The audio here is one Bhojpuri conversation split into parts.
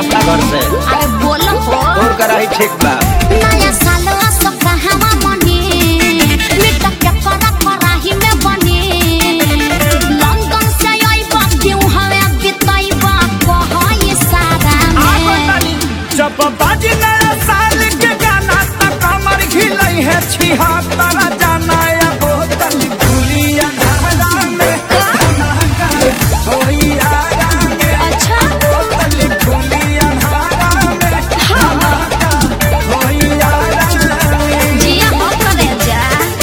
अपना घर से अरे बोलो हो तोर कराही ठीक बा नया साल असो कहवा मने मिटा के करा कराही में बने लंदन से आइबा क्यों हवे बिताइबा कहई सारा में जब बाजी नया साल के गाना त कमर घिलई है छिहत्तर जाना या बोतल खुली अंधारा में धमाका होई आरा में अच्छा बोतल खुली अंधारा में धमाका होई आरा में जिया हो करे जा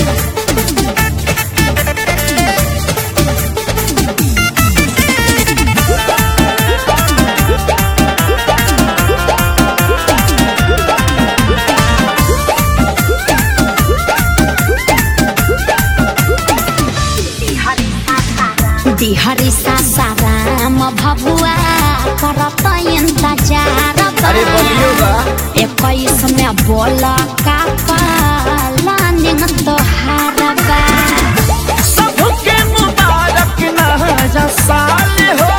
बिहारी सासाराम भभुआ करत इंतजार अरे बोलियो बा इक्कीस में बोल का पालानिंग तोहार बा सबके मुबारक नया साल हो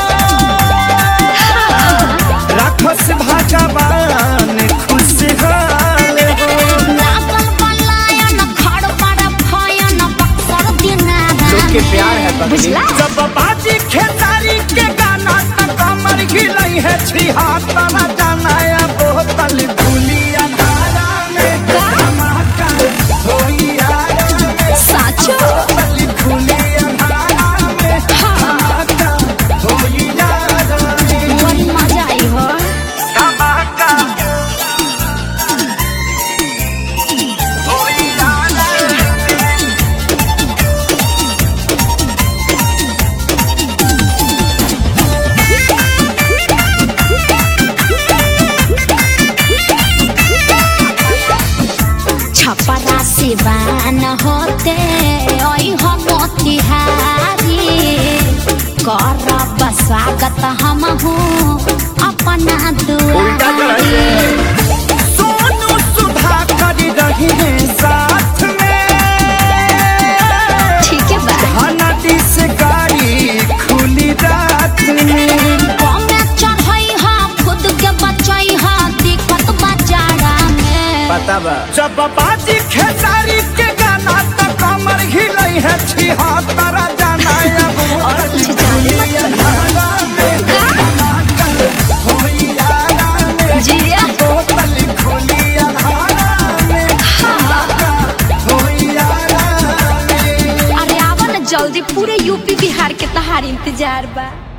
राखस भगवान खुशहाल हो लागल बलायन खड़ बड़ भयन बक्सर दिनारा लोग के प्यार है पगली। बुझला जब बाजी खेसारी के गाना त कमर घिलई है छिहत्तर जाना या बोतल खुली अंधारा में धमाका होई आरा में साचो बोतल खुली अंधारा में धमाका होई आरा में बड़ी मजा आई हो धमाका होई आरा में छपरा सिवान होते ओई हो मोतिहारी करब स्वागत हम हूँ अपना उल्टा चढ़ाई दुआरी सोनू सुधा कर रही है साथ में ठीक है बा नदी से गाड़ी खुली रात में कमे चढ़ई हा खुद के बचई हा दिक्कत बजारा में पता बा जब बाजी खेसारी के गाना तो कमर हिलई है छिहत्तर जाना अब और कुछ जाने मत होई आरा में जिया बोतल खुली अंधारा में धमाका होई आरा में अरे आवा ना जल्दी पूरे यूपी बिहार के तहार इंतजार बा